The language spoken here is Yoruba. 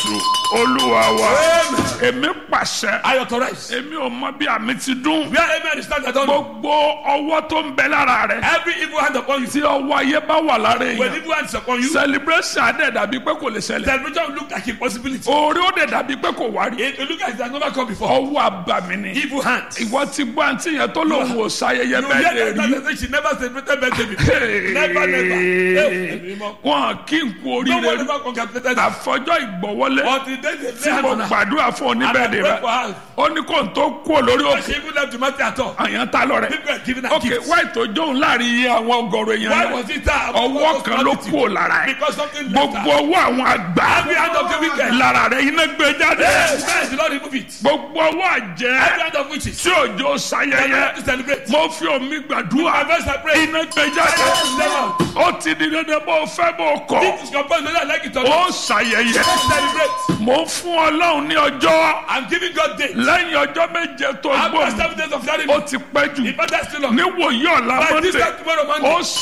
jésù olúwa wa èmi pàṣẹ I authorize. èmi ò mọ bí àmì ti dún Where amen is stand, I don't know. gbogbo ọwọ́ tó ń bẹ lára rẹ Every evil hand upon you. tí ọwọ́ ayé bá wà lára When èèyàn evil hands upon you, celebration adé dàbí pé kò lè ṣẹlẹ̀ celebration will look like impossibility. orí ó dẹ̀ dàbí pé kò wá rí It will look like it has never come before. ọwọ́ àbàmì ni Evil hands. ìwọ ti gbọ́ àǹtí yẹn tó lòun ò ṣayẹyẹ You bẹ́ẹ̀ lè hear rí that say she never celebrated birthday before. Never, never. Hey, wọn kí n kú No one oríire ever congratulated her. àfọjọ́ ìgbọ̀wọ́lé Until they they tí lay mo hand on her. gbàdúrà fún And I oníbẹ̀dẹ̀ pray rẹ for her. ó ní kó n tó kú olórí But òkè she even left the matter at all. àyàn ta lọ rẹ People are giving her ok gifts. wáyé tó jóun láàrin iye àwọn ọgọrùn èèyàn Why rẹ was it that? ọwọ́ kan ló kú ò lára ẹ Because something left gbogbo her. ọwọ́ àwọn àgbà Every hand of the wicked. lára rẹ iná gbé jáde Yes, yes, the Lord remove it. gbogbo ọwọ́ àjẹ́ Every hand of witches. tí òjò They sayẹyẹ have to celebrate. mo fi omi gbàdúrà My verse I pray. iná gbé jáde Yes, never. ó ti di dandan bó o fẹ́ bó o kọ̀ This is compulsory. whether I like it or ó not. ṣàyẹyẹ Celebrate. mo ń fún ọlọ́run ní ọjọ́ I'm giving God days. lẹ́yìn ọjọ́ méje tó After gbọ́ seven days of ó ceremony, ti pẹ́ jù if that's still on, níwòye ọ̀la by this mọ́tẹ́ time tomorrow ó Monday,